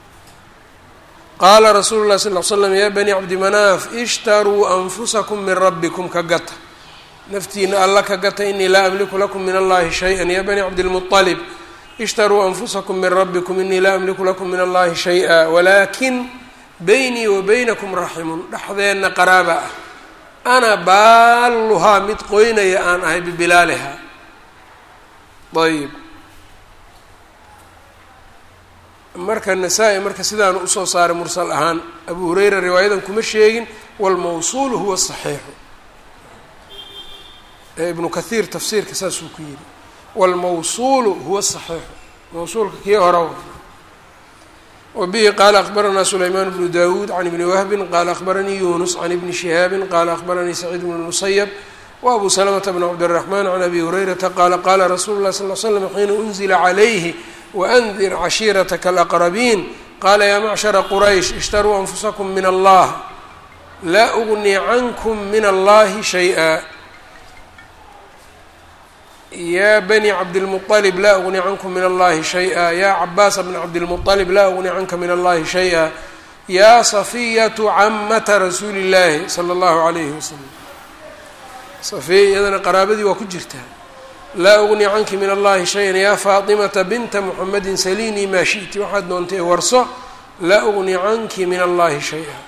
Speaker 1: qaala rasuulu lahi sal l slam ya bani cabdi manaaf ishtaruu anfusakum min rabbikum ka gata naftiina alla ka gata inii laa amliku lakum min allahi shayئa ya bani cabdilmuطalib ishtaruu anfusakum min rabbikum inii laa amliku lakum min allahi shayئa walakin beynii wa beynakum raximun dhexdeenna qaraaba ah ana baalluhaa mid qoynaya aan ahay bibilaaliha ayib marka nasaa-i marka sidaanu usoo saaray mursal ahaan abu hureyra riwaayadan kuma sheegin walmawsuulu huwa saxiixu ee ibnu kathiir tafsiirka saasuu ku yidhi walmawsuulu huwa saxiixu mawsuulka kii hora wbihi qaala akbaranaa sulaymaan bnu dawuud can ibni wahbin qaala akbaranii yunus can ibni shihaabin qaala akbaranii saciid bnu musayab wa abu salamata bn cabdiraxmaan can abi hurayrata qaala qaala rasuulu lah sal l slam xiina unzila calayhi waandir cashiirataka alaqrabiin qaala yaa macshara quraysh ishtaruu anfusakum min allah laa ugnii cankum min allahi shay-a ya bni cabdilmuطalib laa ugni cankum min allahi shay-a ya cabaasa bna cabdilmuطalib laa ugni canka min allahi shay-a ya safiyatu camata rasuuli اllahi salى اllahu alayhi wasalam safiya iyadana qaraabadii waa ku jirtaa laa ugni canki min allahi shay-an ya faatimata binta muxamedi salinii maa shi'ti waxaad doontay warso laa ugni canki min allahi shay-a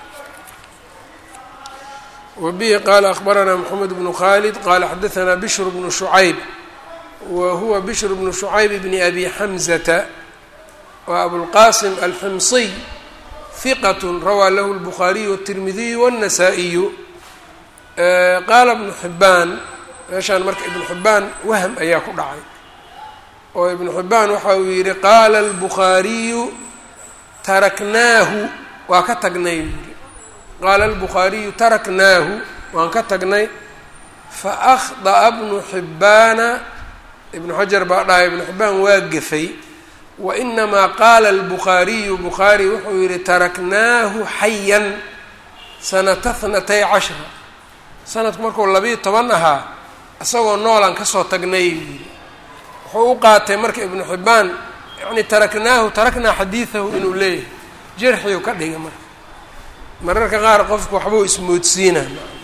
Speaker 1: wabihi qaala akbaranaa mxamed bnu khalid qaala xadaanaa bishr bnu shucayb wa huwa bishr bnu shucayb bni abi xamzata wa abulqasim alximsiy hiqat rawaa lahu lbukhaariyu wاtirmidiyu wاnnasaa-iyu qaala ibnu xibaan meeshaan marka ibnu xibaan wahm ayaa ku dhacay oo ibnu xibaan waxa uu yihi qaala albukhaariyu taraknaahu waa ka tagnay yii qaala albukhaariyu taraknaahu waan ka tagnay faأkhطأa bnu xibbaana ibnu xajar baa dhahay ibnu xibbaan waa gefay wainamaa qaala albukhaariyu bukhaari wuxuu yihi taraknaahu xayan sanata hnatay cashra sanadku markuu labiiyo toban ahaa isagoo noolaan kasoo tagnay yidhi wuxuu u qaatay marka ibnu xibbaan yani taraknaahu taraknaa xadiidahu inuu leeyahay jarxiu ka dhiga marka mararka qaar qofku waxbuu ismoodsiina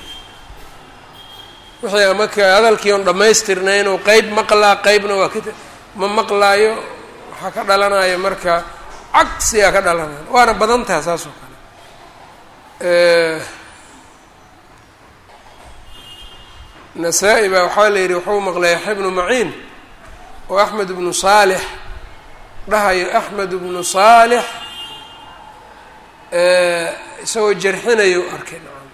Speaker 1: wixii amaka hadalkii on dhammaystirnayn oo qeyb maqlaa qeybna waa ka ma maqlaayo waxaa ka dhalanaya marka cagsigaa ka dhalanaya waana badan taha saas oo kale nasaa-i baa waxaa la yidhi wuxuu maqlay yaxya bnu maciin oo axmed bnu saalix dhahayo axmed bnu saalix isagoo jarxinayo arkay nacam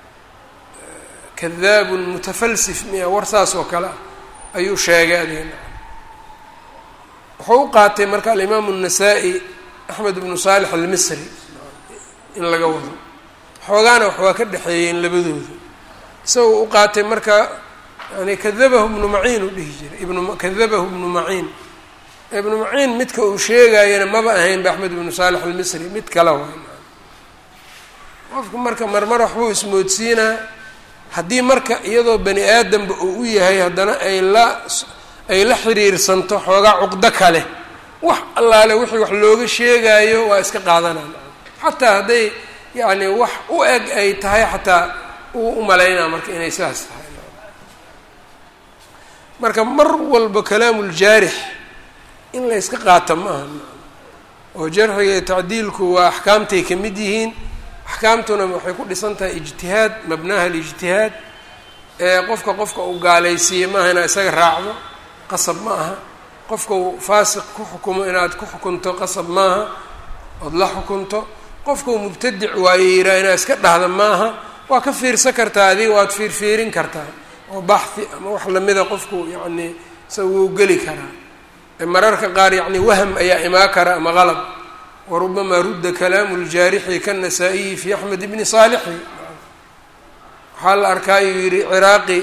Speaker 1: kadaabun mutafalsif miya war saas oo kale ah ayuu sheegay adiga nacam wuxuu u qaatay marka alimaamu الnasaa-i axmed bnu saalix almisri in laga wado xoogaana wax waa ka dhexeeyeen labadooda isagoo u qaatay marka yani kadabahu ibnu maciin uu dhihi jiray ibnu kadabahu ibnu maciin ibnu maciin midka uu sheegayana maba ahayn ba axmed ibnu saalix almisri mid kale waay qofku marka marmar waxbuu ismoodsiinaa haddii marka iyadoo bani aadamba uu u yahay haddana ay la ay la xiriirsanto xoogaa cuqdo kale wax allaale wixii wax looga sheegaayo waa iska qaadanaan xataa hadday yacni wax u eg ay tahay xataa uu u malaynaa marka inay sidaas tahay marka mar walba kalaamuuljaarix in la yska qaata ma aha oo jarxiga iyo tacdiilku waa axkaamtay ka mid yihiin axkaamtuna waxay ku dhisan tahay ijtihaad mabnaha alijtihaad ee qofka qofka uu gaalaysiiye maaha inaad isaga raacdo qasab ma aha qofka uu faasiq ku xukumo inaad ku xukunto qasab maaha ood la xukunto qofka uu mubtadic waayo yiraa inaad iska dhahda maaha waa ka fiirsan kartaa adiga waad fiirfiirin kartaa oo baxhi ama wax lamida qofku yacni isaga wuu geli karaa mararka qaar yacni wahm ayaa imaa kara ama qalab warubamaa rudda kalaamu ljaarixi kannasaa-iyi fi axmed bni saalixi waxaa la arkaa yuu yihi ciraaqi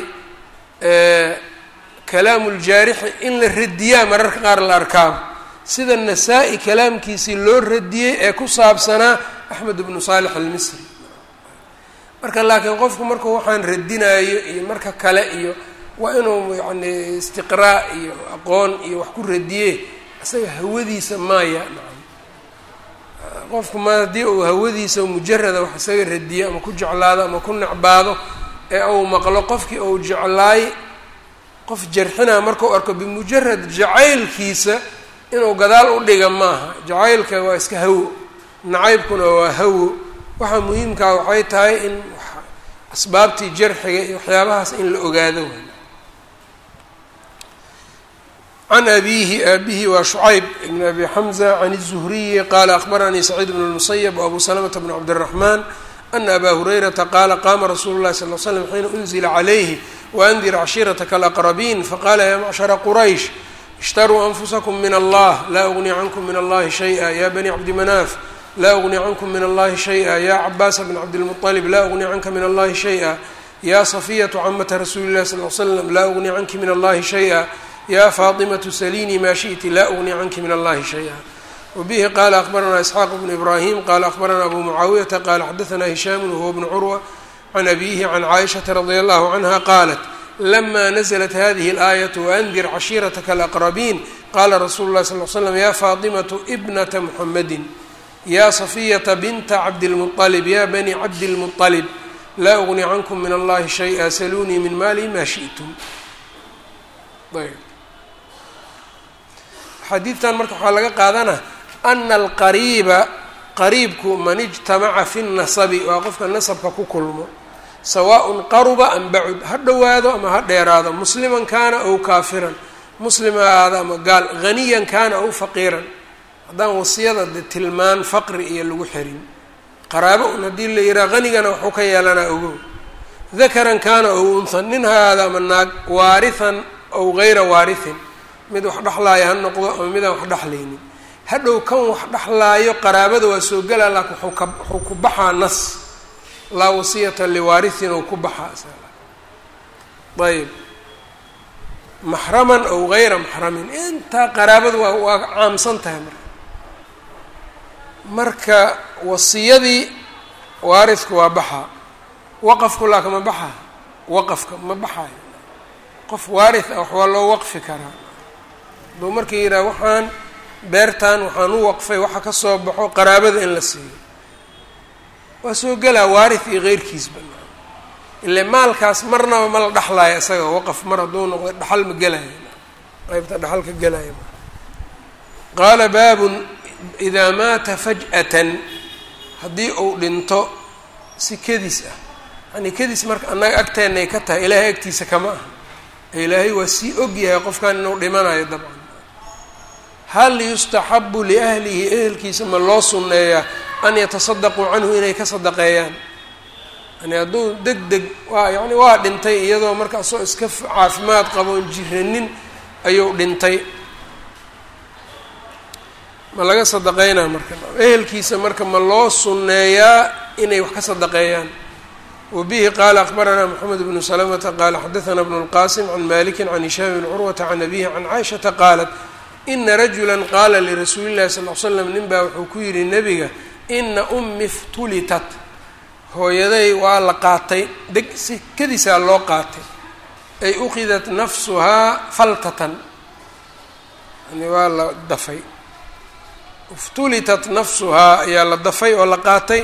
Speaker 1: kalaamu ljaarixi in la radiyaa mararka qaar la arkaa sida nasaa-i kalaamkiisii loo radiyey ee ku saabsanaa axmed bnu saalix almisri marka laakiin qofku markuu waxaan radinaayo iyo marka kale iyo waa inuu yacni istiqraa iyo aqoon iyo wax ku radiye isaga hawadiisa maaya nacam qofku ma haddii uu hawadiisa mujarada wax isaga radiyo ama ku jeclaado ama ku necbaado ee uu maqlo qofkii uu jeclaay qof jarxinaa markau arko bimujarad jacaylkiisa inuu gadaal u dhiga maaha jacaylka waa iska hawo nacaybkuna waa hawo waxaa muhiimkaa waxay tahay in asbaabtii jarxiga iyo waxyaabahaas in la ogaado can abiihi aabihi waa shucayb ibn abi xamza can الzuhriyi qaala akbaranii saciid bn اlmusayb wabu salamta bn cabdالraxman ana aba hurayrata qaala qaama rasuulu اlahi sal l slam xiina unzila calayhi waandir cashiirataka alaqrabiin faqala ya macshara quraysh ishtaruu anfusakum min allah laa ugni cankum min allahi shayئa ya bani cabdi manaaf laa ugni cankum min allahi shayئa ya cabaasa bn cabdilmuطalib laa ugni canka min allahi shayئa ya safiyatu camata rasuuli اlahi sal l slam laa ugni canki min allahi shayئa ya faaطimaةu salini ma shiئti la ugni canki min allahi shayئa wbihi qala akbaranaa isxaaq bnu ibrahim qala akbaranaa abu mucaawiyata qala xadaثna hishaam wahuwa bnu curwa can abihi can caaishaةa radi allahu canha qaalat lama naزlat hadihi اlaayaة waandir cashiirataka alaqrabiin qala rasulu اlahi sal l slam ya faaطimaةu bnata muxamadi ya safiyata binta cabdilmuطalib ya bani cabdilmuطalib laa ugni cankum min allahi shayئa saluunii min mali ma shiئtum xadiidtan marka waxaa laga qaadana ana alqariiba qariibku man ijtamaca fi nasabi waa qofka nasabka ku kulmo sawaaءun qaruba am bacud ha dhowaado ama ha dheeraado musliman kaana ow kaafiran muslim ha ahaado ama gaal haniyan kaana ow faqiiran haddaan wasiyada de tilmaan faqri iyo lagu xirin qaraabo un haddii la yihaha hanigana waxuu ka yeelanaa ogow dakaran kaana ow unhan nin ha ahaado ama naag waarihan ow gayra waarihin mid wax dhexlaaya ha noqdo ama midaan wax dhexlaynin hadhow kan wax dhexlaayo qaraabada waa soo gelaa laakin wuxuu ka wuxuu ku baxaa nas laa wasiyata liwaarihin ou ku baxaa ayb maxraman ow gayra maxramin intaa qaraabadu waa waa caamsan tahay marka marka wasiyadii waarisku waa baxaa waqafku laaka ma baxaa waqafka ma baxaayo qof waarith ah wax waa loo waqfi karaa aduu markii yidhaha waxaan beertan waxaan u waqfay waxa ka soo baxo qaraabada in la siiyo waa soo gelaa waarith iyo keyrkiisba ile maalkaas marnaba ma la dhexlaayo isaga waqaf mar hadduu noqdo dhaxal ma gelaayo qeybta dhaxal ka gelaayo qaala baabun idaa maata faj'atan haddii uu dhinto si kedis ah yani kedis marka annaga agteenay ka tahay ilaahay agtiisa kama aha ilaahay waa sii og yahay qofkan inuu dhimanayo dabcan hal yustaxabu liahlihi ehelkiisa ma loo sunneeyaa an yatasadaquu canhu inay ka sadaqeeyaan yani hadduu deg deg waa yani waa dhintay iyadoo marka asoo iska caafimaad qaboon jiranin ayuu dhintay ma laga sadaqeynaa marka ehelkiisa marka ma loo sunneeyaa inay wax ka sadaqeeyaan wbihi qala akbaranaa mxamed bnu slmta qala xadaana bnu اlqasim can maliki can hishaam bn curwata can abihi can caaishaةa qaalat ina rajula qaala lirasuuli اllahi sal l slam nin baa wuxuu ku yihi nebiga ina umi ftulitat hooyaday waa la qaatay deg si kadisaa loo qaatay ay uqidat nafsuhaa faltatan yani waa la dafay iftulitat nafsuhaa ayaa la dafay oo la qaatay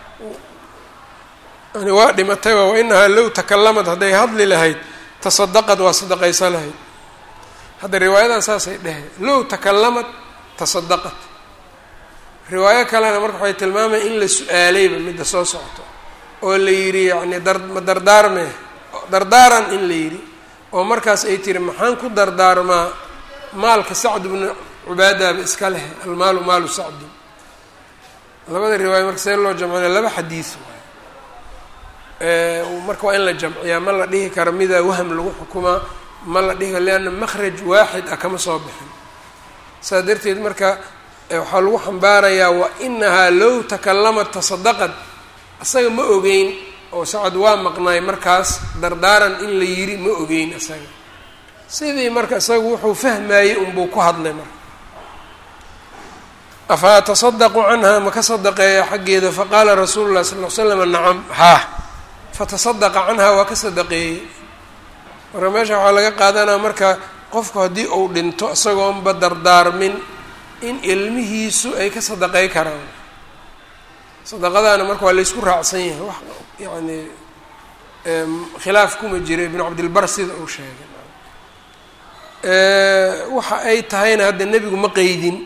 Speaker 1: yani waa dhimatay waa wainahaa low takalamad hadday hadli lahayd tasadaqad waa sadaqaysa lahayd hadda riwaayadan saasay dheheen low takalamad tasadaqad riwaayo kalena marka waxay tilmaamaya in la su-aalayba midda soo socto oo la yidhi yani dar ma dardaarme dardaaran in la yidhi oo markaas ay tiri maxaan ku dardaarmaa maalka sacd bnu cubaadaaba iska leh almaalu maalu sacdin labada riwaaya marka see loo jamcina laba xadiis marka waa in la jamciyaa ma la dhihi karo midaa waham lagu xukumaa ma la dhihi karo leanna makhraj waaxid ah kama soo bixin saas darteed marka waxaa lagu xambaarayaa wa inahaa low takalamat tasadaqad asaga ma ogeyn oo sacad waa maqnaay markaas dardaaran in la yiri ma ogeyn isaga sidii marka isaga wuxuu fahmayey unbuu ku hadlay marka afa atasadaqu canha ma ka sadaqeeya xaggeeda faqaala rasuulu llahi sal l slam nacam haa fatasadaqa canha waa ka sadaqeeyey marka meesha waxaa laga qaadanaa marka qofku haddii uu dhinto isagoonba dardaarmin in ilmihiisu ay ka sadaqey karaan sadaqadaana marka waa laysku raacsan yahay wax yacni khilaaf kuma jira ibnu cabdilbar sida uu sheegay waxa ay tahayna hadda nebigu ma qeydin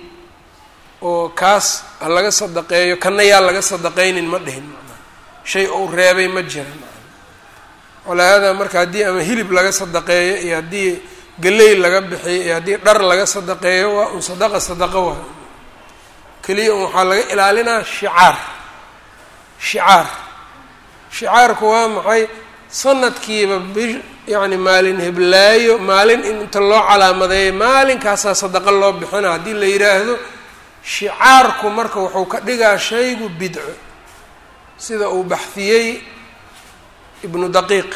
Speaker 1: oo kaas ha laga sadaqeeyo kana yaa laga sadaqeynin ma dhihin shay uu reebay ma jiran walaahada marka haddii ama hilib laga sadaqeeyo iyo haddii galey laga bixiyo iyo haddii dhar laga sadaqeeyo waa un sadaqa sadaqo waa keliya un waxaa laga ilaalinaa shicaar shicaar shicaarku waa maxay sanadkiiba bi yacni maalin heblaayo maalin in inta loo calaamadeeyo maalinkaasaa sadaqa loo bixina haddii la yidhaahdo shicaarku marka wuxuu ka dhigaa shaygu bidco sida uu baxdiyey ibnu daqiiq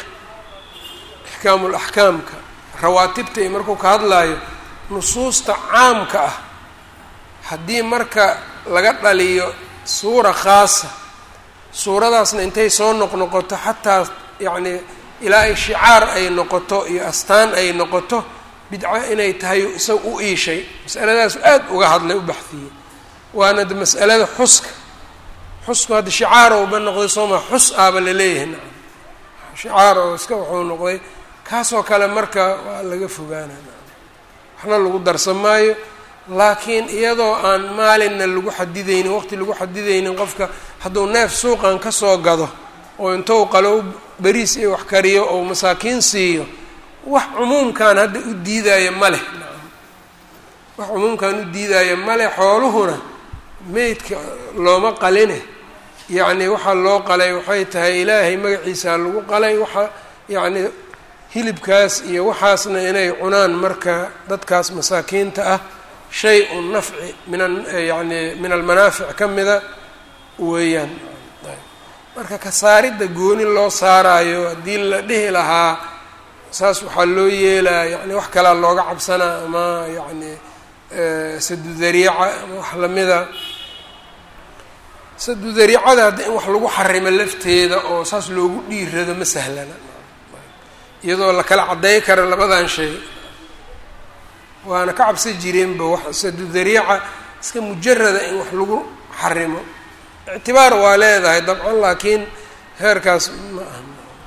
Speaker 1: ixkaamu laxkaamka rawaatibta iyo markuu ka hadlaayo nusuusta caamka ah haddii marka laga dhaliyo suura khaasa suuradaasna intay soo noqnoqoto xataa yacni ilaa ay shicaar ay noqoto iyo astaan ay noqoto bidco inay tahay isaga u iishay masaladaas aad uga hadlay u baxdiyey waana de mas'alada xuska xusku hadda shicaar ouba noqday sooma xus aaba laleeyahay nacam shicaar oo iska wuxuu noqday kaasoo kale marka waa laga fogaana nacam waxna lagu darsan maayo laakiin iyadoo aan maalinna lagu xadidaynin waqti lagu xadidaynin qofka hadduu neef suuqan kasoo gado oo intou qalow beriis iyo wax kariyo oo masaakiin siiyo wax cumuumkan hadda u diidaayo ma leh nacam wax cumuumkan u diidaayo ma leh xooluhuna meydka looma qaline yacni waxaa loo qalay waxay tahay ilaahay magaciisaa lagu qalay waxa yacni hilibkaas iyo waxaasna inay cunaan marka dadkaas masaakiinta ah shay un nafci min yani min almanaafic ka mida weeyaan marka kasaaridda gooni loo saaraayo haddii la dhihi lahaa saas waxaa loo yeelaa yani wax kalaa looga cabsanaa ama yacni sadu dariica ama wax lamida sadu dariicada hadda in wax lagu xarimo lafteeda oo saas loogu dhiirado ma sahlana iyadoo la kala cadday kara labadan shay waana ka cabsan jireenba wax sadu dariica iska mujarada in wax lagu xarimo ictibaar waa leedahay dabcan laakiin heerkaas ma aha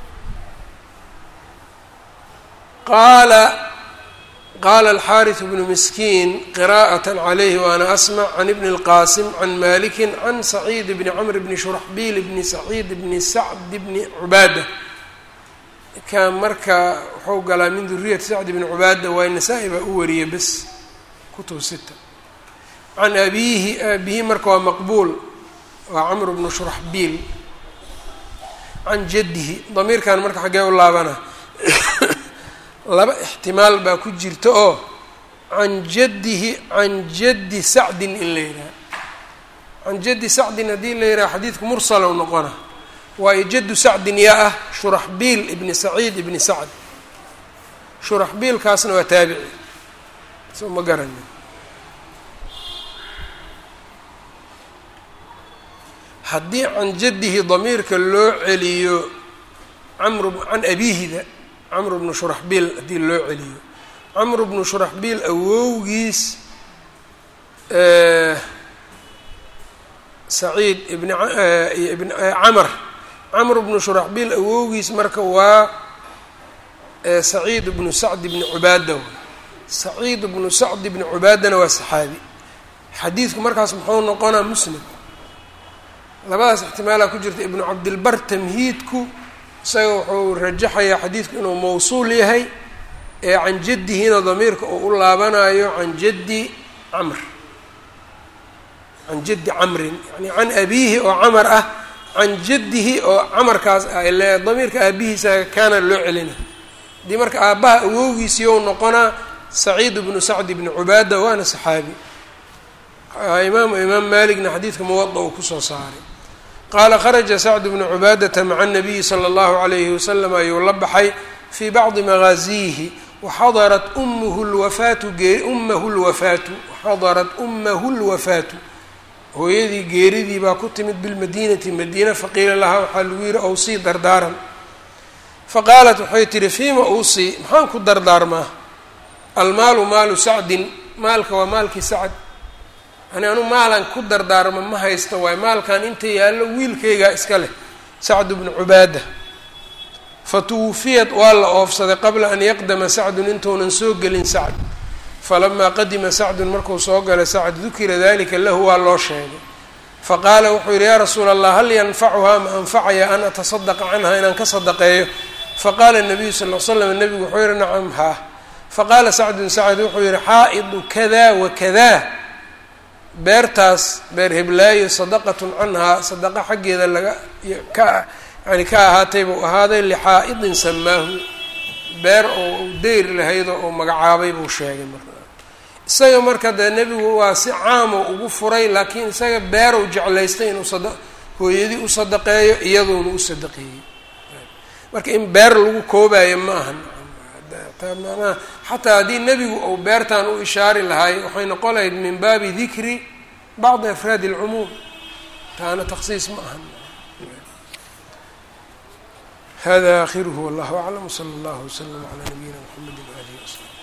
Speaker 1: qaala qaala alxaariث bnu miskiin qira'aة عalayhi waana asmc can ibn اlqasim can maliki can saciid bni cmr bni shurxbiil bni saciid bni sacd bni cubaada kan marka wuxuu galaa min duriyati sacd bni cubaada waa nasaa-i baa u wariyay bes kutub sita can abiihi aabihi marka waa maqbuul waa camr bnu shurxbiil can jaddihi damiirkan marka xaggee u laabana laba ixtimaal baa ku jirta oo can jaddihi can jaddi sacdin in la yidhaha can jaddi sacdin haddii la yidhaha xadiidku mursalow noqona waayo jaddu sacdin yaa ah shuraxbiil ibni saciid ibni sacd shuraxbiilkaasna waa taabici soo ma garanin haddii can jaddihi damiirka loo celiyo camru can abiihida camr bnu shuraxbiil haddii loo celiyo camr bnu shuraxbiil awowgiis saciid ibn ibn camr camr bnu shuraxbiil awowgiis marka waa saciid bnu sacd bni cubaada saciid bnu sacd bni cubaadana waa saxaabi xadiidku markaas muxuu noqonaa muslim labadaas ixtimaalaa ku jirta ibnu cabdilbar tamhiidku isaga wuxuu rajaxayaa xadiidku inuu mawsuul yahay ee can jaddihina damiirka uu u laabanayo can jaddi camr can jaddi camrin yani can abiihi oo camar ah can jaddihi oo camarkaas ah ile damiirka aabihiisa kaana loo celina haddii marka aabbaha awowgiisiiou noqonaa saciid bnu sacd bni cubaada waana saxaabi imaamu imaam maaligna xadiidka muwada uu kusoo saaray qaala kharaja sacd bnu cubaadata maca anabiyi sala allahu calayhi wasalam ayuu la baxay fii bacdi magaaziyihi waxadarat ummuhu lwafaatu gee ummahu lwafaatu waxadarat ummahu lwafaatu hooyadii geeridii baa ku timid bilmadiinati madiina faqiila lahaa waxaa lagu yihi owsii dardaaran faqaalat waxay tihi fiima uusii maxaan ku dardaarmaa almaalu maalu sacdin maalka waa maalkii sacd yani anu maalan ku dardaarma ma haysto waayo maalkan inta yaallo wiilkaygaa iska leh sacd bnu cubaada fa tuwufiyat waa la oofsaday qabla an yaqdama sacdun intuunan soo gelin sacd falamaa qadima sacdun markuu soo galay sacd dukira dalika lahu waa loo sheegay faqaala wuxuu yidhi yaa rasuula allah hal yanfacuhaa ma anfacaya an atasadaqa canha inaan ka sadaqeeyo faqaala nabiyu sal l slam nabigu wuxuu yihi nacam haa faqaala sacdun sacd wuxuu yihi xaa'idu kada wa kada beertaas beer heblaayo sadaqatun canhaa sadaqa xaggeeda laga ka yani ka ahaatay buu ahaaday lixaa'idin samaahu beer oo u deyr lahaydoo uu magacaabay buu sheegay marka isaga marka dee nebigu waa si caamo ugu furay laakiin isaga beerow jeclaystay inuu sada hooyadii u sadaqeeyo iyaduuna u sadaqeeyey marka in beer lagu koobayo ma ahan manaa xataa haddii nebigu uu beertan u ishaari lahaay waxay noqon lahayd min baabi dikri bacdi afraadi اlcumuum taana taksiis ma ahan hada akhiruhu wallahu aclam wsala allahu wslam calaa nabiyina mxamedi waalihi wasalam